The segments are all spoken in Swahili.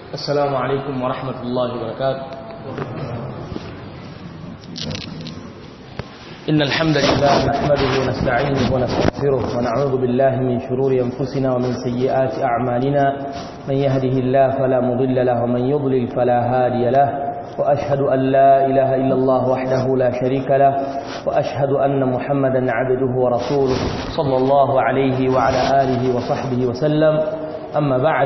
السلام عليكم ورحمة الله وبركاته إن الحمد لله نحمده ونستعينه ونستغفره ونعوذ بالله من شرور أنفسنا ومن سيئات أعمالنا من يهده الله فلا مضل له ومن يضلل فلا هادي له وأشهد أن لا إله إلا الله وحده لا شريك له وأشهد أن محمدا عبده ورسوله صلى الله عليه وعلى آله وصحبه وسلم أما بعد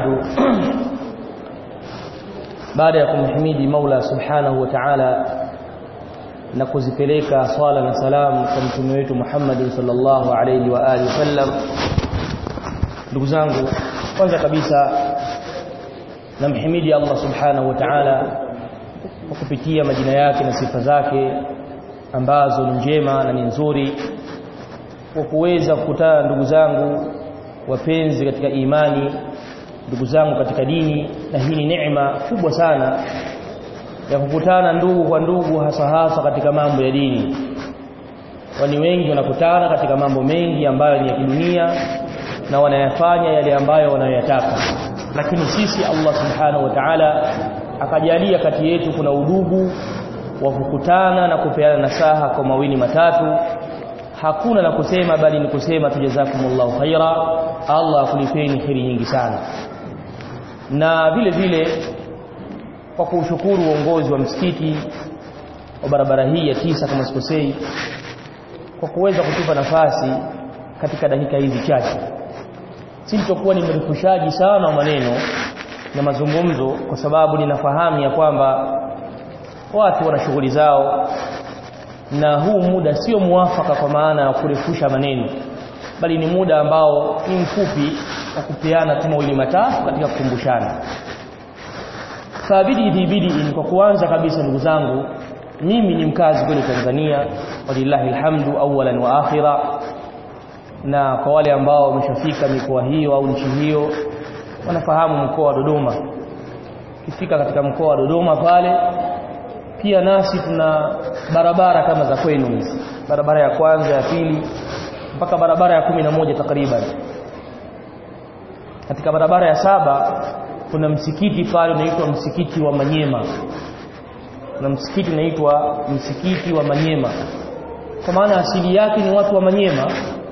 baada ya kumhimidi Mola Subhanahu wa Ta'ala na kuzipeleka swala na salamu kwa mtume wetu Muhammad sallallahu alayhi wa alihi wasallam ndugu zangu kwanza kabisa namhimidi Allah Subhanahu wa Ta'ala kwa kupitia majina yake na sifa zake ambazo ni njema na ni nzuri kwa kuweza kukutana ndugu zangu wapenzi katika imani ndugu zangu katika dini na hii ni neema kubwa sana ya kukutana ndugu kwa ndugu hasa hasa katika mambo ya dini kwani wengi wanakutana katika mambo mengi ambayo ni ya kidunia na wanayafanya yale ambayo wanayoyataka lakini sisi Allah subhanahu wa ta'ala akajalia kati yetu kuna udugu wa kukutana na kupeana nasaha kwa mawili matatu hakuna la kusema bali ni kusema tujazakumullahu khaira Allah akulipeni kheri nyingi sana na vile vile kwa kushukuru uongozi wa msikiti wa barabara hii ya tisa kama sikosei kwa kuweza kutupa nafasi katika dakika hizi chache sitokuwa ni mrefushaji sana wa maneno na mazungumzo kwa sababu ninafahamu ya kwamba watu wana shughuli zao na huu muda sio muafaka kwa maana ya kurefusha maneno bali ni muda ambao ni mfupi wa kupeana tu mawili matatu katika kukumbushana sabidi dhibidi kwa kuanza kabisa ndugu zangu mimi ni mkazi kule Tanzania walillahi alhamdu awalan wa akhira na kwa wale ambao wameshafika mikoa hiyo au nchi hiyo wanafahamu mkoa wa Dodoma kifika katika mkoa wa Dodoma pale pia nasi tuna barabara kama za kwenu hizi barabara ya kwanza ya pili mpaka barabara ya kumi na moja takriban katika barabara ya saba kuna msikiti pale unaitwa msikiti wa Manyema na msikiti unaitwa msikiti wa Manyema kwa maana asili yake ni watu wa Manyema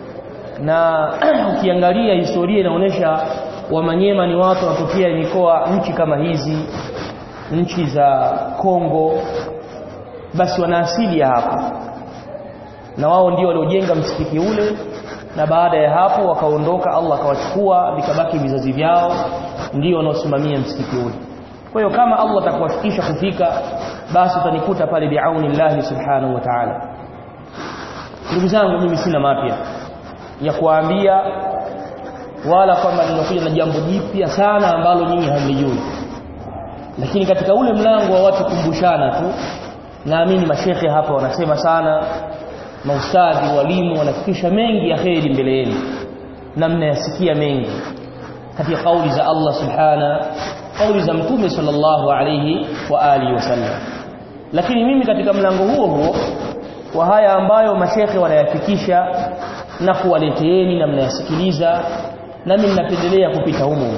na ukiangalia historia inaonyesha wa Manyema ni watu wanatokea mikoa nchi kama hizi nchi za Kongo basi wana asili ya hapa na wao ndio waliojenga msikiti ule na baada ya hapo wakaondoka Allah akawachukua vikabaki vizazi vyao ndio wanaosimamia msikiti ule kwa hiyo kama Allah atakuwafikisha kufika basi utanikuta pale biauni Allah subhanahu wa ta'ala ndugu zangu mimi sina mapya ya kuambia wala kwamba ninakuja na jambo jipya sana ambalo nyinyi hamlijui lakini katika ule mlango wa watu kumbushana tu naamini mashekhe hapa wanasema sana maustadhi walimu wanafikisha mengi ya kheri mbele yenu na mnayasikia mengi katika kauli za Allah subhana kauli za mtume sallallahu alayhi wa alihi wasallam lakini mimi katika mlango huo huo wa haya ambayo mashekhe wanayafikisha na kuwaleteeni na mnayasikiliza nami ninapendelea kupita humo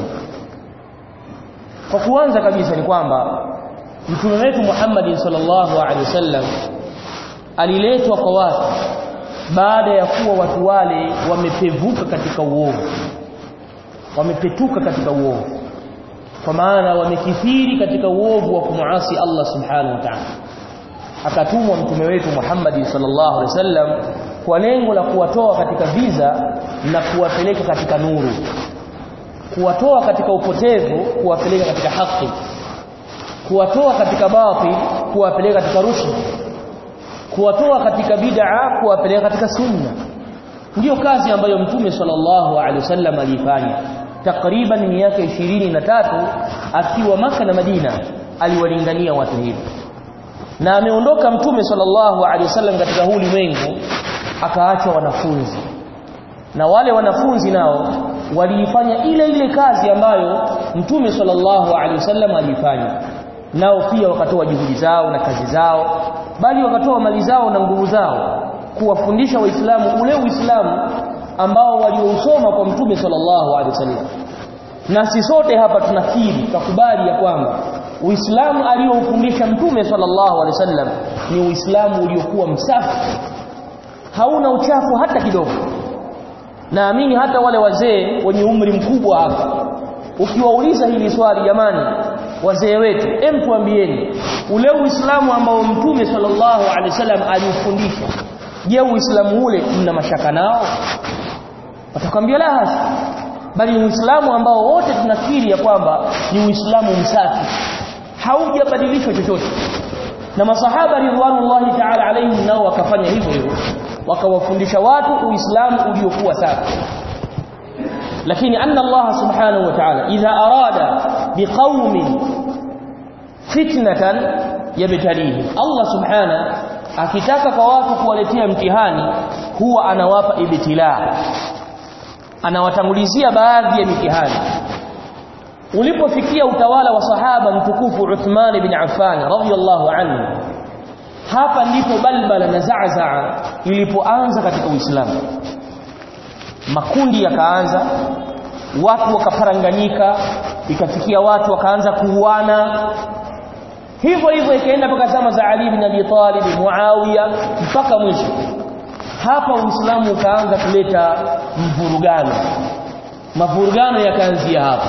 kwa kuanza kabisa ni kwamba mtume wetu Muhammad sallallahu alaihi wasallam aliletwa kwa watu baada ya kuwa watu wale wamepevuka katika uovu wamepetuka katika uovu kwa maana wamekithiri katika uovu wa kumuasi Allah subhanahu wa ta'ala akatumwa mtume wetu Muhammad sallallahu alaihi wasallam kwa lengo la kuwatoa katika viza na kuwapeleka katika nuru kuwatoa katika upotevu kuwapeleka katika haki kuwatoa katika batil kuwapeleka katika rushd kuwatoa katika bid'a kuwapeleka katika sunna ndiyo kazi ambayo mtume sallallahu alaihi wasallam alifanya takriban miaka ishirini na tatu akiwa maka na Madina aliwalingania watu hivi na ameondoka mtume sallallahu alaihi wasallam katika huu ulimwengu akaacha wanafunzi na wale wanafunzi nao waliifanya ile ile kazi ambayo mtume sallallahu alaihi wasallam alifanya nao pia wakatoa juhudi zao na kazi zao bali wakatoa mali zao na nguvu zao kuwafundisha waislamu ule uislamu ambao waliousoma kwa mtume sallallahu alaihi wasallam na si sote hapa tunakiri tukubali ya kwamba Uislamu aliyoufundisha Mtume sallallahu alaihi wasallam ni Uislamu uliokuwa msafi hauna uchafu hata kidogo naamini hata wale wazee wenye umri mkubwa hapa ukiwauliza hili swali jamani wazee wetu em tuambieni ule uislamu ambao mtume sallallahu alaihi wasallam aliufundisha je uislamu ule mna mashaka nao watakwambia la hasa bali ni uislamu ambao wote tunakiri ya kwamba ni uislamu msafi haujabadilishwa chochote na masahaba ridwanullahi ta'ala alaihim nao wakafanya hivyo hivyo wakawafundisha watu uislamu uliokuwa safi lakini anna Allah subhanahu wa ta'ala idha arada biqaumin fitnatan yabtalihim Allah subhanahu akitaka kwa watu kuwaletea mtihani huwa anawapa ibtila anawatangulizia baadhi ya mitihani ulipofikia utawala wa sahaba mtukufu Uthman bin Affan radhiyallahu anhu hapa ndipo balbala na zaazaa ilipoanza katika Uislamu makundi yakaanza watu wakaparanganyika ikafikia watu wakaanza kuuana hivyo hivyo ikaenda mpaka zama za Ali bin Abi Talib Muawiya mpaka mwisho hapa Uislamu ukaanza kuleta mvurugano mavurugano yakaanzia hapa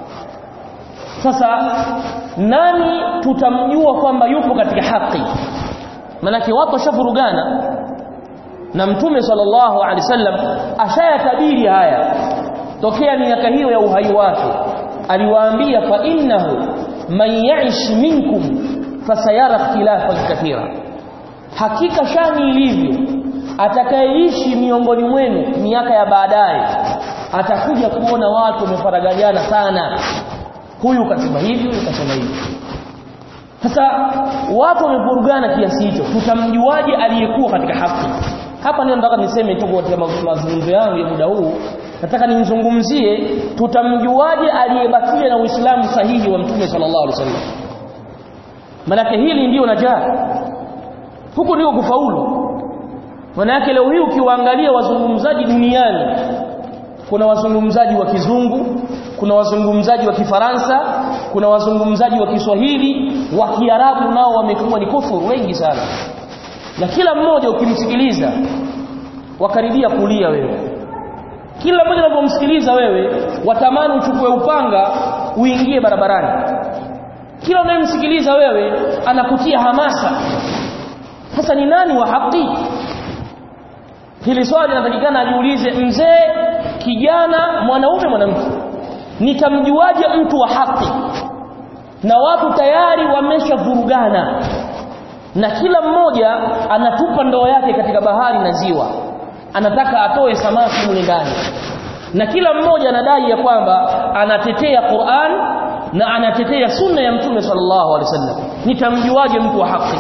sasa nani tutamjua kwamba yupo katika haki manake watu washavurugana na mtume sallallahu alaihi wasallam ashayatabiri haya tokea miaka hiyo ya uhai wake aliwaambia fa innahu man ya'ish minkum fasayara ikhtilafan kathira hakika shani ilivyo atakayeishi miongoni mwenu miaka ya baadaye atakuja kuona watu wamefaragaliana sana huyu kasema hivi huyu kasema hivi sasa watu wamevurugana kiasi hicho tutamjuaje aliyekuwa katika haki hapa ndio nataka niseme tu katika mazungumzo yangu ya muda huu nataka nimzungumzie tutamjuaje aliyebakia na Uislamu sahihi wa Mtume sallallahu alaihi wasallam manake hili ndio najaa huku ndio kufaulu manake leo hii ukiwaangalia wazungumzaji duniani kuna wazungumzaji wa kizungu kuna wazungumzaji wa kifaransa kuna wazungumzaji wa Kiswahili wa Kiarabu nao wamekuwa ni kufuru wengi sana na kila mmoja ukimsikiliza wakaribia kulia wewe kila mmoja unapomsikiliza wewe watamani uchukue upanga uingie barabarani kila unayemsikiliza wewe anakutia hamasa sasa ni nani wa haki hili swali linatakikana ajiulize mzee kijana mwanaume mwanamke nitamjuaje mtu wa haki na watu tayari wameshavurugana na kila mmoja anatupa ndoo yake katika bahari na ziwa anataka atoe samaki mule ndani na kila mmoja anadai ya kwamba anatetea Qur'an na anatetea sunna ya mtume sallallahu alaihi wasallam nitamjuaje mtu wa haki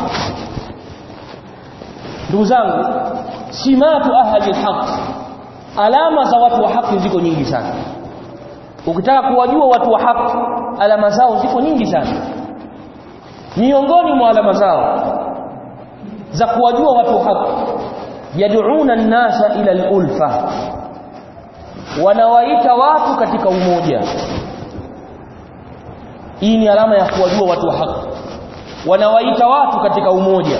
ndugu zangu simatu ahli alhaq alama za watu wa haki ziko nyingi sana ukitaka kuwajua watu wa haki alama zao ziko nyingi sana miongoni mwa alama zao za kuwajua watu wa haki yad'una an-nasa ila al-ulfa wanawaita watu katika umoja hii ni alama ya kuwajua watu wa haki wanawaita watu katika umoja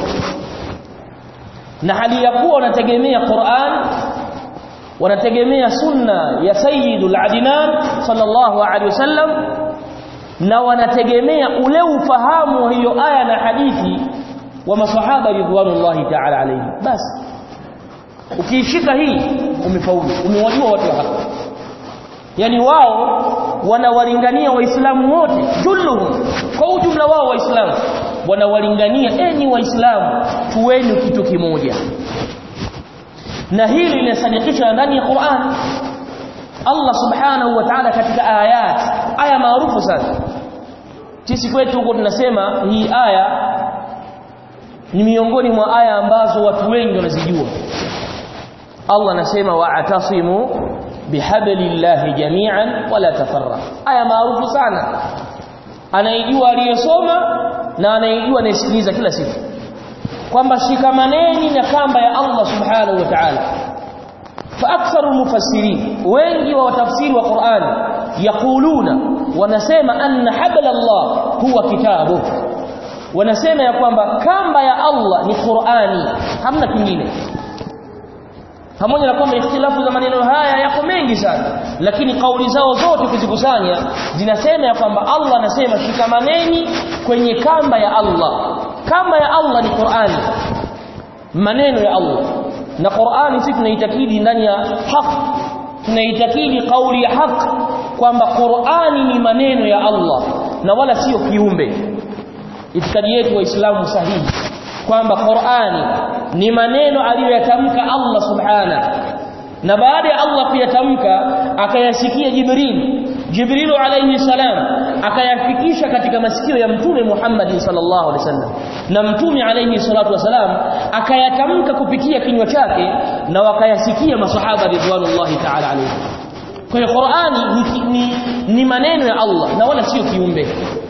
na hali ya kuwa wanategemea Qur'an wanategemea sunna ya sayyidul adnan sallallahu alaihi wasallam na wanategemea ule ufahamu wa hiyo aya na hadithi wa masahaba ridwanullahi ta'ala alayhi basi ukiishika hii umefaulu umewajua watu wa haki yani wao wanawalingania waislamu wote julluhum kwa ujumla wao waislamu wanawalingania enyi waislamu tuweni kitu kimoja na hili linasadikishwa ndani ya Qur'an Allah subhanahu wa ta'ala katika ayat aya maarufu sana sisi kwetu huko tunasema hii aya ni miongoni mwa aya ambazo watu wengi wanazijua Allah anasema wa'tasimu bihablillahi jami'an wala tafarraq aya maarufu sana anaijua aliyesoma na anaijua anayesikiliza kila siku kwamba shikamaneni na kamba ya Allah subhanahu wa ta'ala fa aktharu mufassirin wengi wa watafsiri wa Qur'an yaquluna wanasema anna habla Allah huwa kitabu wanasema ya kwamba kamba ya Allah ni Qur'ani hamna kingine pamoja na kwamba ikhtilafu za maneno haya yako mengi sana lakini kauli zao zote kuzikusanya zinasema ya kwamba Allah anasema shikamaneni kwenye kamba ya Allah kamba ya Allah ni Qur'ani maneno ya Allah na Qur'ani sisi tunaitakidi ndani ya haki tunaitakidi kauli ya haki kwamba Qur'ani ni maneno ya Allah na wala sio kiumbe itikadi yetu waislamu sahihi kwamba Qur'ani ni maneno aliyoyatamka Allah subhana na baada ya Allah kuyatamka akayasikia Jibril Jibril alayhi salam akayafikisha katika masikio ya mtume Muhammad sallallahu alaihi wasallam na mtume alayhi salatu wasalam akayatamka kupitia kinywa chake na wakayasikia masahaba ridwanullahi ta'ala alayhi kwa hiyo Qur'ani ni, ni, ni maneno ya Allah na wala sio kiumbe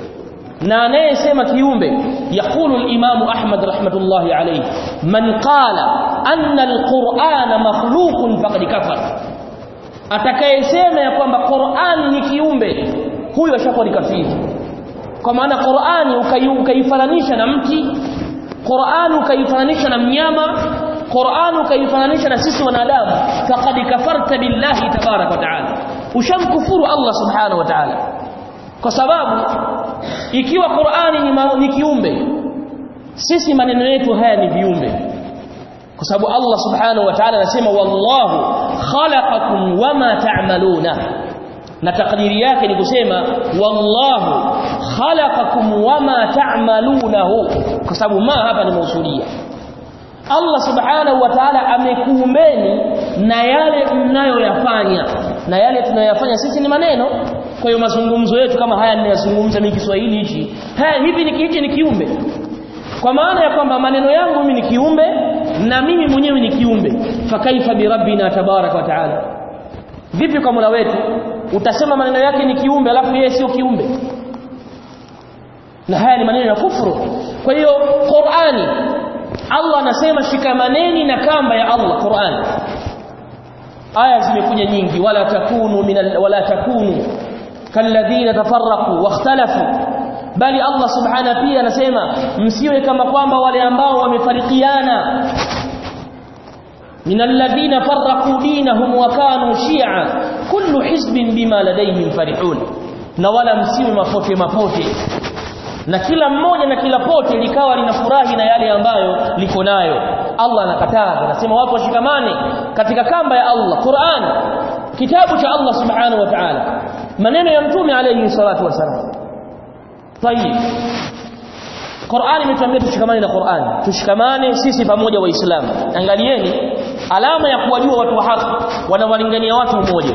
na anayesema kiumbe yakulu al-Imam Ahmad rahmatullahi alayhi man qala anna al-Qur'ana makhluqun faqad kafara atakayesema ya kwamba Qur'ani ni kiumbe huyo ashakuwa ni kafiri kwa maana Qur'ani ukaifananisha na mti Qur'ani ukaifananisha na mnyama Qur'ani ukaifananisha na sisi wanadamu faqad kafarta billahi tabarak wa taala ushamkufuru Allah subhanahu wa ta'ala kwa sababu ikiwa Qur'ani ni, ma, ni kiumbe sisi maneno yetu haya ni viumbe kwa sababu Allah subhanahu wa ta'ala anasema wallahu khalaqakum wama ta'maluna na takdiri yake ni kusema wallahu khalaqakum wama ta'malunahu kwa sababu ma hapa ni mausulia Allah subhanahu wa ta'ala amekuumbeni na yale mnayoyafanya na yale tunayoyafanya sisi ni maneno kwa hiyo mazungumzo yetu kama haya ninayozungumza mimi Kiswahili hichi haya hivi ni hichi ni kiumbe kwa maana ya kwamba maneno yangu mimi ni kiumbe na mimi mwenyewe ni kiumbe fakaifa bi rabbina tabarak wa taala vipi kwa Mola wetu utasema maneno yake ni kiumbe alafu yeye sio kiumbe na haya ni maneno ya kufuru kwa hiyo Qur'ani Allah anasema shikamaneni na kamba ya Allah Qur'ani aya zimekuja nyingi wala takunu min wala takunu kalladhina tafarraqu wakhtalafu bali Allah subhanahu pia anasema msiwe kama kwamba wale ambao wamefarikiana min alladhina farraqu dinahum wa kanu shi'a kullu hizbin bima ladayhim farihun na wala msiwe mapote mapote na kila mmoja na kila pote likawa linafurahi na yale ambayo liko nayo Allah anakataza anasema watu washikamane katika kamba ya Allah Qur'an kitabu cha Allah subhanahu wa ta'ala maneno ya mtume alayhi salatu wasalam tayib Qur'an imetuambia tushikamane na Qur'an tushikamane sisi pamoja waislamu angalieni alama ya kuwajua watu wa haki wanawalingania watu mmoja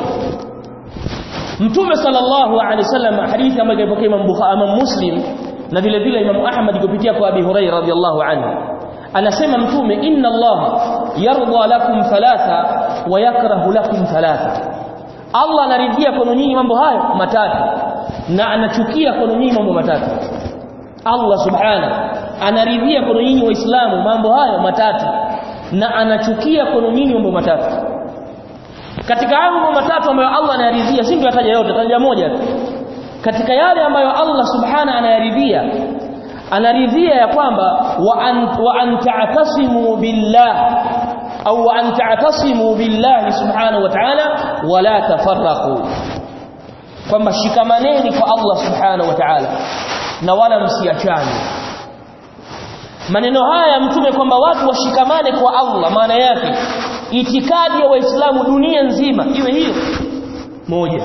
Mtume sallallahu alaihi wasallam hadithi ambayo ilipokea Imam Bukhari Imam Muslim na vile vile Imam Ahmad kupitia kwa Abi Hurairah radhiyallahu anhu anasema mtume inna Allah yarda lakum thalatha wa yakrahu lakum thalatha Allah anaridhia kwenu nyinyi mambo hayo matatu na anachukia kwenu nyinyi mambo matatu Allah subhana anaridhia kwenu nyinyi waislamu mambo hayo matatu na anachukia kwenu nyinyi mambo matatu katika hayo mambo matatu ambayo Allah anayaridhia si ndio ataja yote ataja moja tu katika yale ambayo Allah subhana anayaridhia anaridhia ya kwamba wa an, wa an ta'tasimu billah au wa an ta'tasimu billahi subhanahu wa ta'ala wala tafarraqu kwamba shikamaneni kwa Allah subhanahu wa ta'ala na wala msiachane maneno haya mtume kwamba watu washikamane kwa Allah maana yake itikadi ya waislamu dunia nzima iwe hiyo moja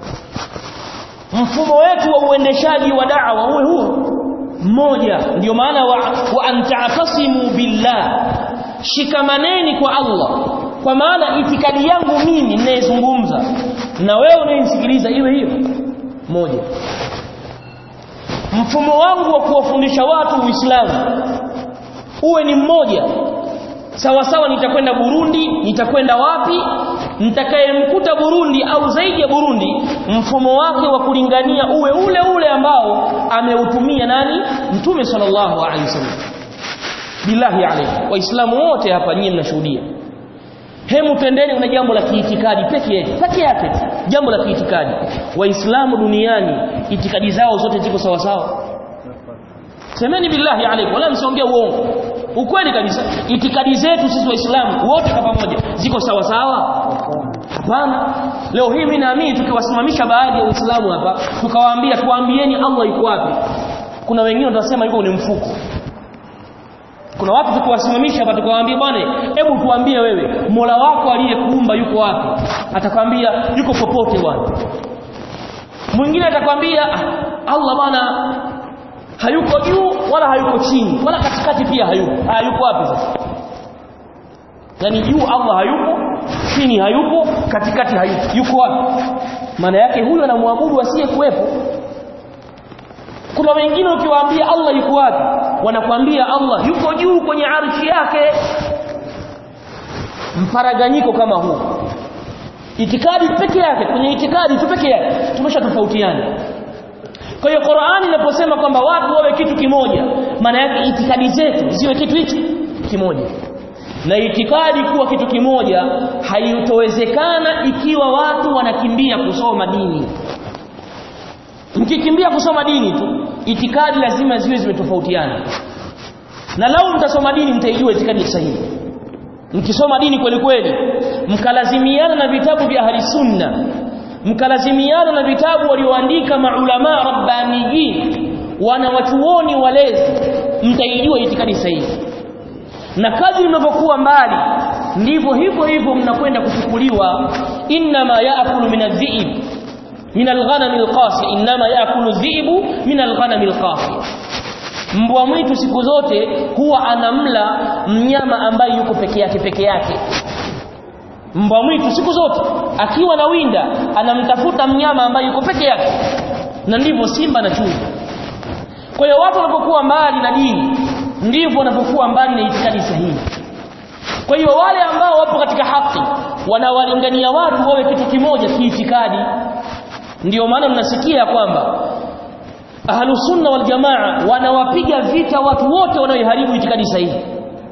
mfumo wetu wa uendeshaji wa da'wa uwe huo mmoja ndio maana wa, wa anta'tasimu billah shikamaneni kwa Allah kwa maana itikadi yangu mimi ninayezungumza na wewe unayenisikiliza iwe hiyo moja mfumo wangu wa kuwafundisha watu Uislamu uwe ni mmoja sawa sawa nitakwenda Burundi nitakwenda wapi nitakayemkuta Burundi au zaidi ya Burundi mfumo wake wa kulingania uwe ule ule ambao ameutumia nani mtume sallallahu alaihi wasallam billahi alayhi waislamu wote hapa nyinyi mnashuhudia hemu twendeni kuna jambo la kiitikadi peke yake peke yake jambo la kiitikadi waislamu duniani itikadi zao zote ziko sawa sawa semeni billahi alaikum wala msiongee uongo ukweli kabisa itikadi zetu sisi waislamu wote kwa pamoja ziko sawa sawa hapana leo hii mimi naamini tukiwasimamisha baadhi ya waislamu hapa tukawaambia tuambieni Allah yuko wapi kuna wengine watasema yuko ni mfuko kuna watu tukiwasimamisha hapa tukawaambia bwana hebu tuambie wewe Mola wako aliyekuumba yuko wapi atakwambia yuko popote bwana mwingine atakwambia ah, Allah bwana hayuko juu wala hayuko chini wala katikati pia hayuko hayuko wapi sasa yani juu Allah hayupo chini hayupo katikati hayupo yuko wapi maana yake huyo anamwabudu asiye kuwepo kuna wengine ukiwaambia Allah yuko wapi wanakwambia Allah yuko juu kwenye arshi yake mparaganyiko kama huu itikadi peke yake kwenye itikadi tu peke yake tumeshatofautiana kwa hiyo Qur'ani inaposema kwamba watu wawe kitu kimoja maana yake itikadi zetu ziwe kitu hichi kimoja na itikadi kuwa kitu kimoja haitowezekana ikiwa watu wanakimbia kusoma dini mkikimbia kusoma dini tu itikadi lazima ziwe zimetofautiana na lau mtasoma dini mtaijua itikadi sahihi mkisoma dini kweli kweli mkalazimiana na vitabu vya ahli sunna mkalazimiana na vitabu walioandika maulama rabbaniyin wana watuoni walezi mtaijua itikadi sahihi na kadri mnapokuwa mbali ndivyo hivyo hivyo mnakwenda kuchukuliwa inma yaakulu min adh-dhi'b min al-ghanam al-qasi inma yaakulu adh-dhi'bu min al-ghanam al-qasi mbwa mwitu siku zote huwa anamla mnyama ambaye yuko peke yake peke yake mbwa mwitu siku zote akiwa na winda anamtafuta mnyama ambaye yuko peke yake na ndivyo simba na chui kwa hiyo watu wanapokuwa mbali na dini ndivyo wanapokuwa mbali na itikadi sahihi kwa hiyo wale ambao wapo katika haki wanawalingania watu wawe kitu kimoja kiitikadi ndiyo maana mnasikia kwamba ahlu sunna wal jamaa wanawapiga vita watu wote wanaoiharibu itikadi sahihi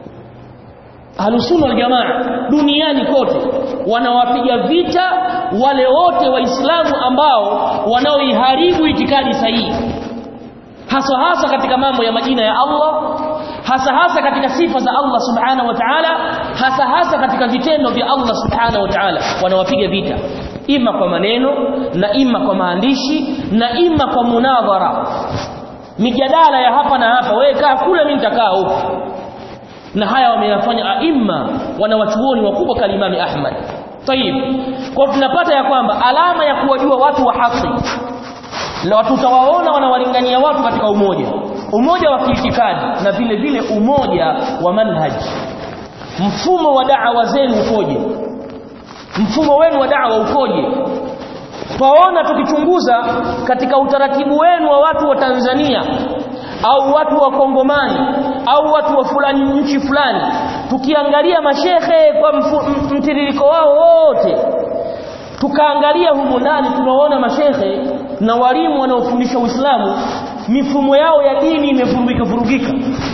ahlu sunna wal jamaa duniani kote wanawapiga vita wale wote waislamu ambao wanaoiharibu itikadi sahihi hasa hasa katika mambo ya majina ya Allah hasa hasa katika sifa za Allah subhanahu wa ta'ala hasa hasa katika vitendo vya Allah subhanahu wa ta'ala wanawapiga vita ima kwa maneno na ima kwa maandishi na ima kwa munadhara mijadala ya hapa na hapa wewe kaa kule mimi nitakaa huko na haya wameyafanya aima wanawachuoni wakubwa kalimami Ahmad tayib kwa tunapata ya kwamba alama ya kuwajua watu wa haki na tutawaona wanawalingania watu katika umoja umoja wa kiitikadi na vile vile umoja wa manhaji mfumo wa da'wa zenu ukoje mfumo wenu wa da'wa ukoje twaona tukichunguza katika utaratibu wenu wa watu wa Tanzania au watu wa Kongomani au watu wa fulani nchi fulani tukiangalia mashehe kwa mtiririko wao wote tukaangalia humu ndani tunaona mashehe na walimu wanaofundisha Uislamu mifumo yao ya dini imevurugika vurugika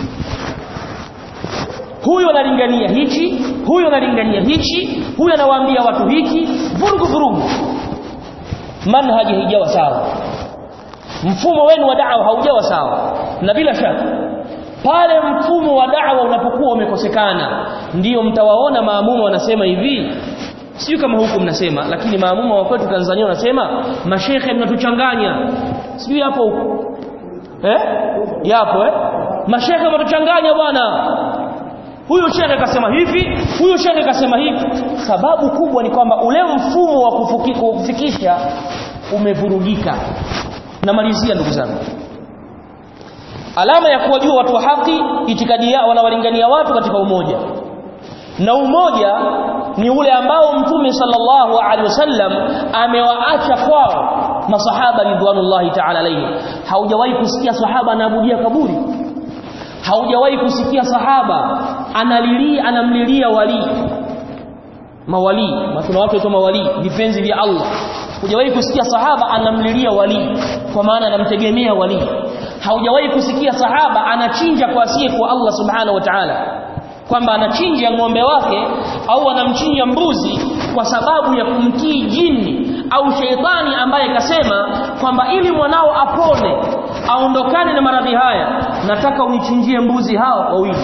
huyo analingania hichi huyo analingania hichi huyo anawaambia watu hiki vurugu vurugu manhaji haijawa sawa mfumo wenu wa da'wa haujawa sawa na bila shaka pale mfumo wa da'wa unapokuwa umekosekana ndiyo mtawaona maamuma wanasema hivi sio kama huku mnasema lakini maamuma wa kwetu Tanzania wanasema mashekhe mnatuchanganya sijui hapo huko eh yapo eh mashekhe mnatuchanganya bwana huyu shekhe kasema hivi huyu shekhe kasema hivi sababu kubwa ni kwamba ule mfumo wa kufikisha umevurugika namalizia ndugu zangu alama ya kuwajua watu wa haki itikadi yao wanawalingania watu katika umoja na umoja ni ule ambao mtume sallallahu alaihi wasallam amewaacha kwao masahaba ridwanullahi ta'ala alayhi haujawahi kusikia sahaba anaabudia kaburi haujawahi kusikia sahaba analilia anamlilia wali mawali kuna watu waitwa mawali vipenzi vya Allah hujawahi kusikia sahaba anamlilia wali kwa maana anamtegemea wali haujawahi kusikia sahaba anachinja kwa asiye kwa Allah subhanahu wa ta'ala kwamba anachinja ng'ombe wake au anamchinja mbuzi kwa sababu ya kumtii jini au sheitani ambaye kasema kwamba ili mwanao apone aondokane na maradhi haya nataka unichinjie mbuzi hao wawili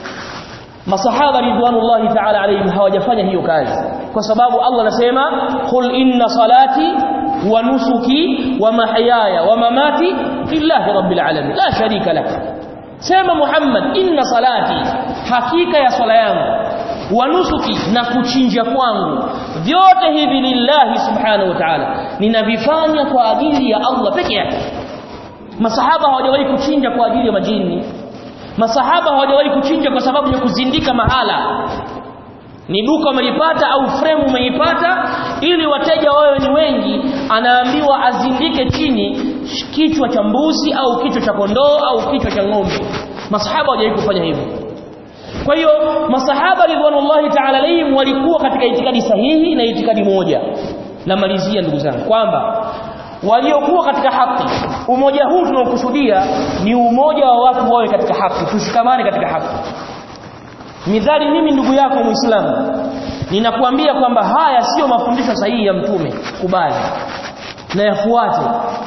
masahaba ridwanullahi ta'ala alayhim hawajafanya hiyo kazi kwa sababu Allah anasema qul inna salati wa nusuki wa mahyaya wa mamati lillahi rabbil alamin la sharika lak sema Muhammad inna salati hakika ya swala yangu wa nusuki na kuchinja kwangu vyote hivi lillahi subhanahu wa ta'ala ninavifanya kwa ajili ya Allah peke yake masahaba hawajawahi kuchinja kwa ajili ya majini masahaba hawajawahi kuchinja kwa sababu ya kuzindika mahala ni duka umelipata au frame umeipata ili wateja wawe ni wengi anaambiwa azindike chini kichwa cha mbuzi au kichwa cha kondoo au kichwa cha ng'ombe masahaba hawajawahi kufanya hivyo kwa hiyo masahaba ridwanullahi ta'ala alayhim walikuwa katika itikadi sahihi na itikadi moja namalizia ndugu zangu kwamba waliokuwa katika haki umoja huu tunaokusudia ni umoja wa watu wawe katika haki tushikamane katika haki midhali mimi ndugu yako muislamu ninakuambia kwamba haya sio mafundisho sahihi ya mtume kubali na yafuate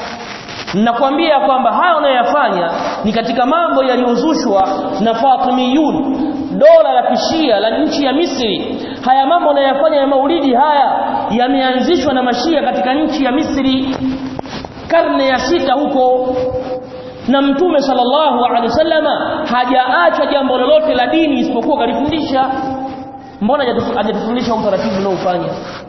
ninakwambia kwamba haya unayoyafanya ni katika mambo yaliyozushwa na Fatimiyun dola la kishia la nchi ya Misri haya mambo unayoyafanya ya maulidi haya yameanzishwa na mashia katika nchi ya Misri karne ya sita huko na mtume sallallahu alaihi wasallama hajaacha jambo lolote la dini isipokuwa kalifundisha mbona hajatufundisha utaratibu unaofanya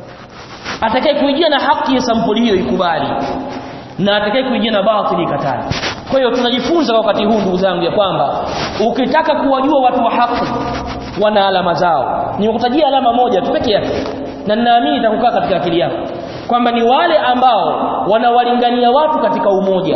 atakaye kuijia na haki ya sampuli hiyo ikubali na atakaye kuijia na batili ikatali kwa hiyo tunajifunza wakati huu ndugu zangu ya kwamba ukitaka kuwajua watu wa haki wana alama zao nimekutajia alama moja tu pekee yake na ninaamini itakukaa katika akili yako kwamba ni wale ambao wanawalingania watu katika umoja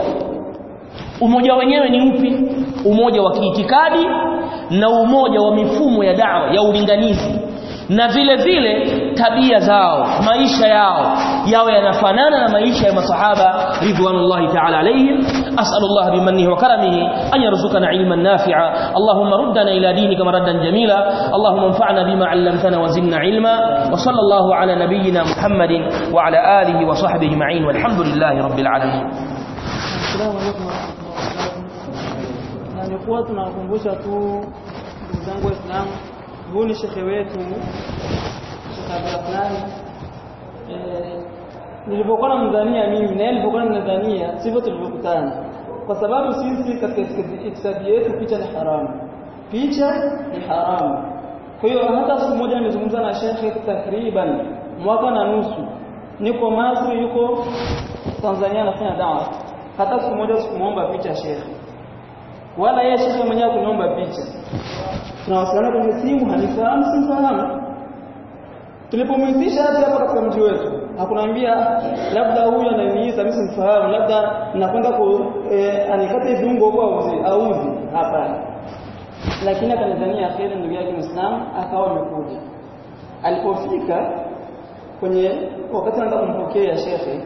umoja wenyewe ni upi umoja wa kiitikadi na umoja wa mifumo ya dawa ya ulinganizi na vile vile tabia zao maisha yao yawe yanafanana na maisha ya masahaba ridwanullahi ta'ala alayhim as'alullah bimannihi wa karamihi an yarzuqana ilman nafi'a allahumma ruddana ila dinika maraddan jamila allahumma anfa'na bima 'allamtana wa zidna ilma wa sallallahu ala nabiyyina muhammadin wa ala alihi wa sahbihi ajma'in walhamdulillahi rabbil alamin Assalamu alaykum warahmatullahi na nilikuwa tunakumbusha tu ndugu zangu waislamu huu ni shekhe wetu Sheikh Abdulrahman eh nilipokuwa namdhania mimi na yeye nilipokuwa namdhania sivyo tulivyokutana kwa sababu sisi katika itikadi yetu picha ni haramu picha ni haramu kwa hiyo hata siku moja nimezungumza na shekhe takriban mwaka na nusu niko Masri yuko Tanzania anafanya dawa hata siku moja sikumuomba picha shekhe wala yeye shekhe mwenyewe kuniomba picha tunawasiliana kwenye simu hanifahamu simfahamu tulipomwitisha hadi hapa katika mji wetu hakunaambia labda huyu ananiita mimi simfahamu labda nakwenda ku e, anikate viungo huko auzi auzi hapana lakini akanidhania kheri ndugu yake Muislamu akawa amekuja alipofika kwenye wakati anaenda kumpokea shekhe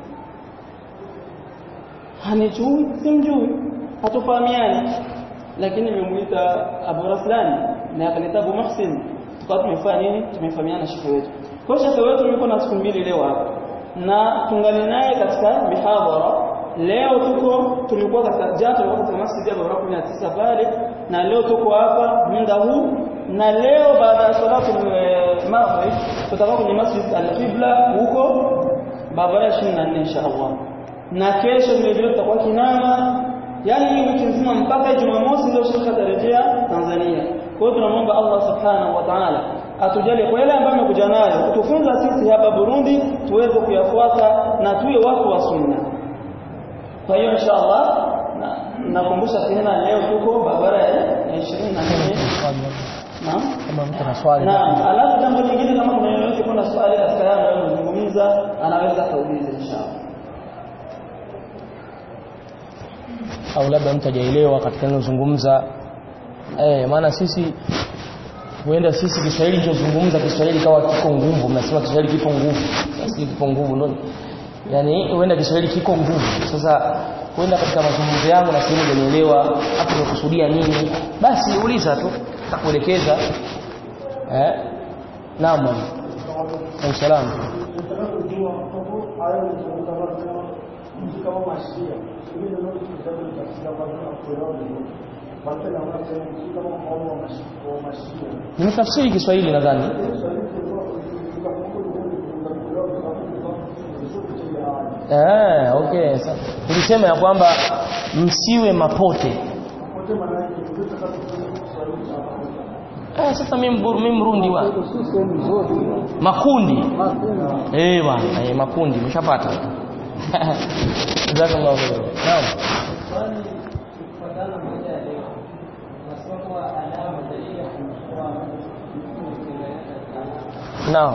hanijui simjui hatufahamiani lakini nimemuita Abu Raslan na akanita Abu Muhsin tukawa tumefanya nini tumefahamiana shekhe wetu kwa shekhe wetu yuko na siku mbili leo hapa na tungali naye katika mihadhara leo tuko tulikuwa katika jana tulikuwa katika masjid ya Baraka 19 pale na leo tuko hapa muda huu na leo baada ya salatu maghrib tutakuwa kwenye masjid al-Qibla huko barabara 24 inshallah na kesho vile vile tutakuwa Kinama yani hii wiki nzima mpaka Jumamosi ndio shirika tarejea Tanzania. Kwa hiyo tunamwomba Allah Subhanahu wa Ta'ala atujalie kwa yale ambayo amekuja nayo kutufunza sisi hapa Burundi tuweze kuyafuata na tuwe watu wa sunna. Kwa hiyo inshallah nakumbusha tena leo tuko barabara ya 24 Naam. kama mtu ana swali Naam, alafu jambo lingine kama kuna yoyote kuna swali katika yale anayozungumza anaweza kauliza inshallah. au labda mtu hajaelewa katika ninazungumza eh maana sisi huenda sisi Kiswahili tunazungumza Kiswahili kawa kiko nguvu mnasema Kiswahili kipo nguvu sisi kipo nguvu ndio yani huenda Kiswahili kiko nguvu sasa huenda katika mazungumzo yangu na sehemu hujanielewa hapo nimekusudia nini basi uliza tu takuelekeza eh naam mwalimu salamu nimetafsiri Kiswahili nadhani eh okay nilisema ya kwamba msiwe mapote eh sasa mimi mburu mimi mrundi wa makundi eh bwana eh makundi mshapata jazakallahu khair naam naam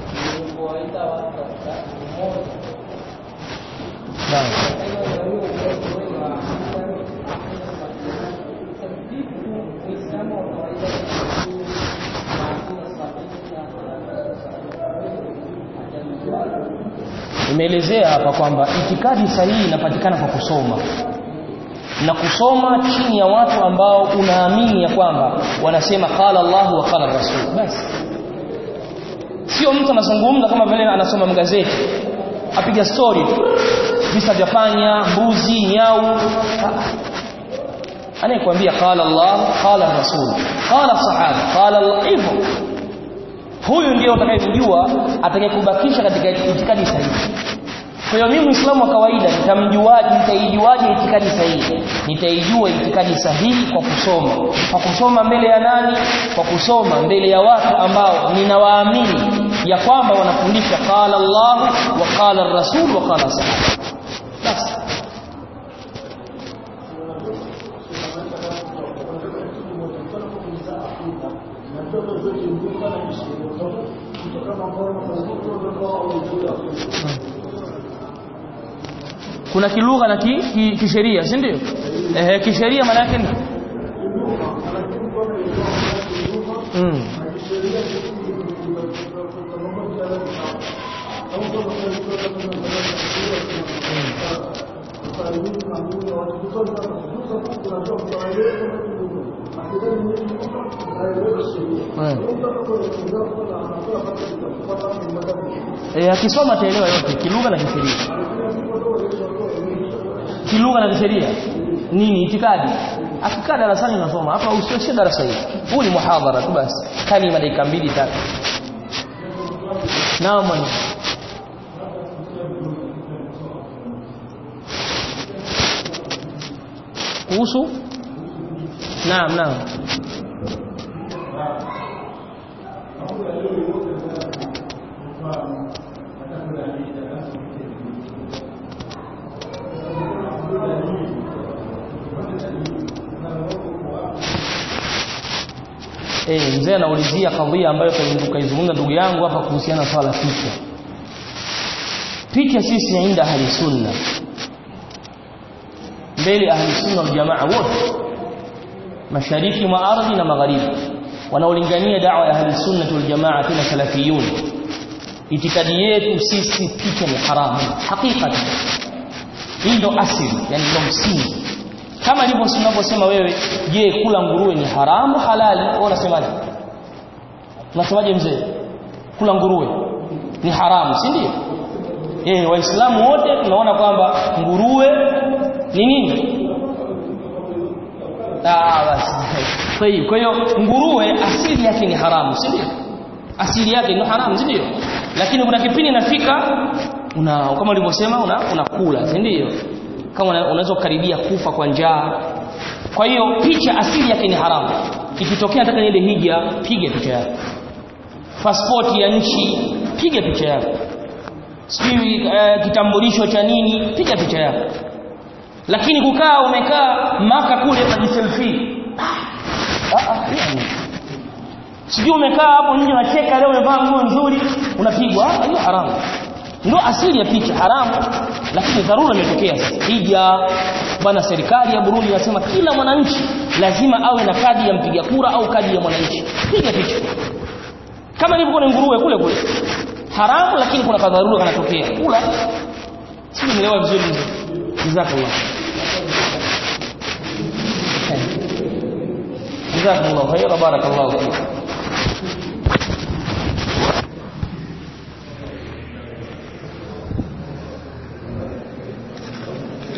naam imeelezea hapa kwamba itikadi sahihi inapatikana kwa kusoma na kusoma chini ya watu ambao unaamini ya kwamba wanasema qala Allah wa qala Rasul basi sio mtu anazungumza kama vile anasoma magazeti apiga story visa vya panya mbuzi nyau anayekwambia qala Allah qala Rasul qala sahaba qala Allah hivyo huyu ndiye utakayemjua atakayekubakisha katika itikadi sahihi kwa hiyo mimi Muislamu wa kawaida nitamjuaje nitaijuaje itikadi sahihi nitaijua itikadi sahihi kwa kusoma kwa kusoma mbele ya nani kwa kusoma mbele ya watu ambao ninawaamini ya kwamba wanafundisha qala Allah wa qala Rasul wa qala sahaba basi kuna kilugha na ki, ki, kisheria si ndio ehe kisheria maana yake ni mm. Eh, akisoma ataelewa yote kilugha na kisheria kilugha na kisheria nini itikadi akikaa darasani unasoma hapa usioshe darasa hili huu ni muhadhara tu basi kalima dakika mbili tatu naam mwalimu kuhusu naam naam Eh, mzee anaulizia kadhia ambayo kaizungumza ndugu yangu hapa kuhusiana na swala picha. Picha sisi inda ahli sunna. Mbele ahli sunna wal jamaa wote. Mashariki mwa ardhi na magharibi. Wanaolingania da'wa ya ahli sunna wal jamaa tena salafiyun. Itikadi yetu sisi picha ni haramu. Hakika. Hii ndo asili, yani ndo msingi kama ndivyo unavyosema wewe je kula nguruwe ni haramu halali wewe unasemaje unasemaje mzee kula nguruwe ni haramu si ndio eh waislamu wote tunaona kwamba nguruwe ni nini ah basi kwa hiyo kwa hiyo nguruwe asili yake ni haramu si ndio asili yake ni haramu si ndio lakini kuna kipindi inafika una kama ulivyosema una unakula si ndio kama unaweza kukaribia kufa kwa njaa kwa hiyo picha asili yake ni haramu ikitokea nataka niende hija piga picha yako pasipoti ya nchi piga picha yako sijui uh, kitambulisho cha nini piga picha yako lakini kukaa umekaa maka kule unajiselfie ah ah yani sijui umekaa hapo nje unacheka leo umevaa nguo nzuri unapigwa hiyo haramu ndio asili ya picha haramu lakini dharura imetokea sasa hija bwana serikali ya Burundi inasema kila mwananchi lazima awe na kadi ya mpiga kura au kadi ya mwananchi piga picha kama ilivyo kuna nguruwe kule kule haramu lakini kuna kadharura kanatokea kula sio nielewa vizuri jazakallah jazakumullahu khairan barakallahu fikum